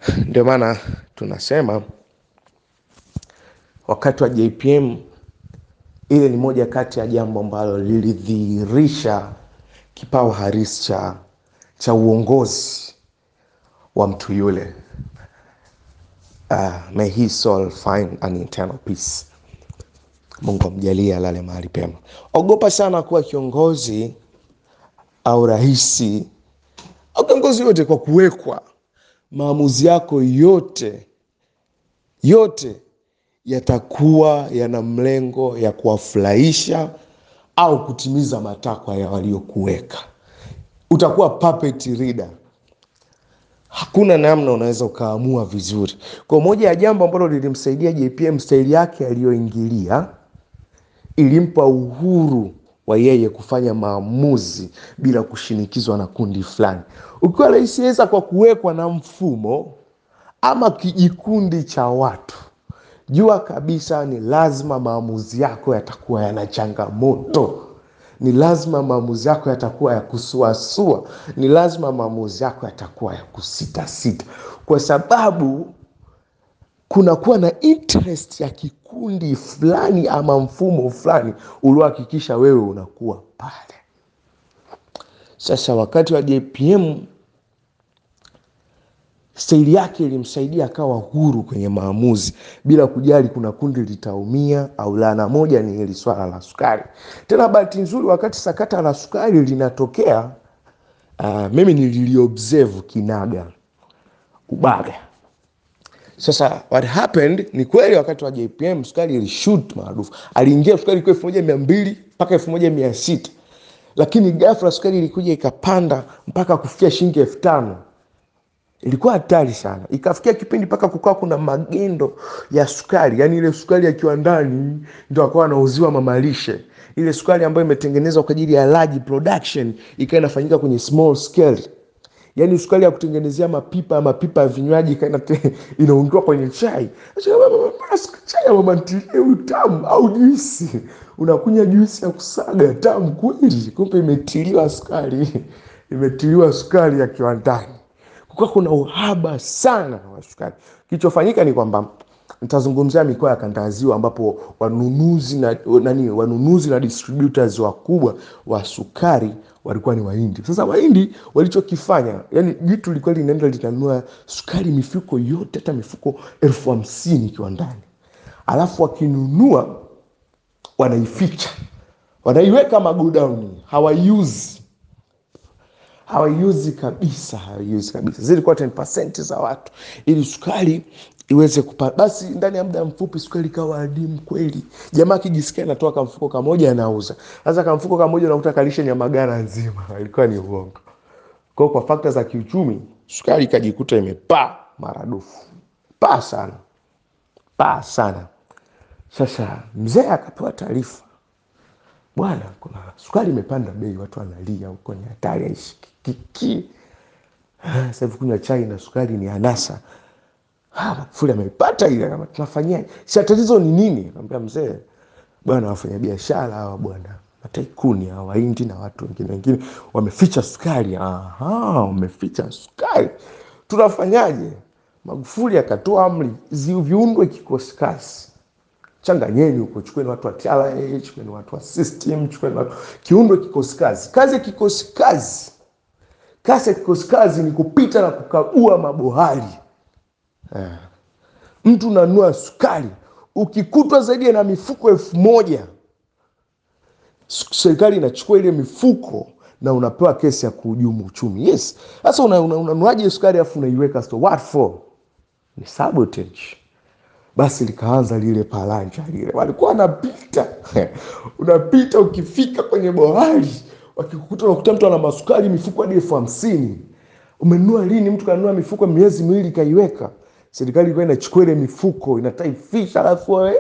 Ndio maana tunasema wakati wa JPM ile ni moja kati ya jambo ambalo lilidhihirisha kipawa halisi cha, cha uongozi wa mtu yule. Uh, may his soul find an eternal peace. Mungu amjalie alale mahali pema. Ogopa sana kuwa kiongozi au rahisi au kiongozi yote kwa kuwekwa maamuzi yako yote yote yatakuwa yana mlengo ya kuwafurahisha au kutimiza matakwa ya waliokuweka. Utakuwa puppet reader, hakuna namna unaweza ukaamua vizuri. Kwa moja ya jambo ambalo lilimsaidia JPM, staili yake aliyoingilia ilimpa uhuru wa yeye kufanya maamuzi bila kushinikizwa na kundi fulani. Ukiwa rais, weza kwa kuwekwa na mfumo ama kijikundi cha watu, jua kabisa ni lazima maamuzi yako yatakuwa yana changamoto, ni lazima maamuzi yako yatakuwa ya kusuasua, ni lazima maamuzi yako yatakuwa ya kusitasita, kwa sababu kunakuwa na interest ya kikundi fulani ama mfumo fulani uliohakikisha wewe unakuwa pale. Sasa wakati wa JPM staili yake ilimsaidia akawa huru kwenye maamuzi bila kujali kuna kundi litaumia au la. Na moja ni hili swala la sukari. Tena bahati nzuri, wakati sakata la sukari linatokea, uh, mimi nililiobserve kinaga ubaga. Sasa what happened ni kweli, wakati wa JPM sukari ilishoot maarufu, aliingia sukari kwa elfu moja mia mbili mpaka elfu moja mia sita lakini ghafla sukari ilikuja ikapanda mpaka kufikia shilingi elfu tano ilikuwa hatari sana. Ikafikia kipindi mpaka kukawa kuna magendo ya sukari, yani ile sukari ya kiwandani ndo akawa anauziwa mamalishe. Ile sukari ambayo imetengenezwa kwa ajili ya large production ikawa inafanyika kwenye small scale, yani sukari ya kutengenezea mapipa mapipa ya vinywaji ikawa inaundwa kwenye chai. Chai ya mama ntilie huyu tamu, au juisi, unakunywa juisi ya kusaga tamu kweli, kumbe imetiliwa sukari, imetiliwa sukari ya kiwandani kukuwa kuna uhaba sana wa sukari. Kilichofanyika ni kwamba nitazungumzia mikoa ya kanda ya Ziwa ambapo wanunuzi na, nani, wanunuzi na distributors wakubwa wa sukari walikuwa ni Wahindi. Sasa Wahindi walichokifanya, yani jitu lilikuwa linaenda linanunua sukari mifuko yote, hata mifuko elfu hamsini kiwandani, alafu wakinunua wanaificha, wanaiweka magodauni, hawaiuzi hawaiuzi kabisa, hawaiuzi kabisa. Zilikuwa 10% za watu, ili sukari iweze kupata. Basi ndani ya muda mfupi sukari ikawa adimu kweli. Jamaa akijisikia anatoa kamfuko kamoja anauza. Sasa kamfuko kamoja unakuta kalishe nyamagana nzima, ilikuwa ni uongo. Kwa kwa fakta za kiuchumi, sukari ikajikuta imepaa maradufu, paa sana, paa sana. Sasa mzee akapewa taarifa, bwana, kuna sukari imepanda bei, watu wanalia huko, ni hatari, haishikiki. Sasa hivi kunywa chai na sukari ni anasa. Ah, Magufuli ameipata ile, kama tunafanyaje? Si tatizo ni nini? Akamwambia mzee, bwana, wafanyabiashara hawa bwana, mataikuni hawa Wahindi na watu wengine wengine wameficha sukari. Aha, wameficha sukari, tunafanyaje? Magufuli akatoa amri zi- viundwe kikosi kazi changanyeni huko, chukueni watu wa TRA, chukueni watu wa system, chukueni watu kiundwe kikosi kazi. Kazi ya kikosi kazi, kazi ya kikosi kazi ni kupita na kukagua mabohari. Eh, mtu unanunua sukari, ukikutwa zaidi na mifuko elfu moja s- serikali inachukua ile mifuko na unapewa kesi ya kuhujumu uchumi. Yes, sasa unanuaje una, unanuaje sukari alafu unaiweka store? What for? Ni sabotage basi likaanza lile palanja lile, walikuwa wanapita unapita, ukifika kwenye bohari wakikukuta, unakuta mtu ana masukari mifuko hadi elfu hamsini. Umenunua lini? Mtu kanunua mifuko miezi miwili kaiweka. Serikali ilikuwa inachukua ile mifuko inataifisha, alafu wewe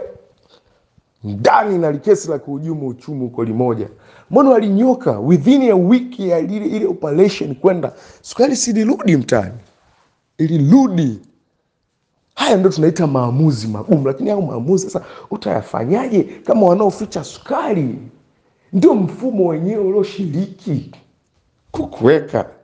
ndani na likesi la kuhujumu uchumi huko limoja. Mbona walinyoka within a week ya ile, ile operation kwenda, sukari silirudi mtaani, ilirudi. Haya ndo tunaita maamuzi magumu, lakini hayo maamuzi sasa utayafanyaje kama wanaoficha sukari ndio mfumo wenyewe ulioshiriki kukuweka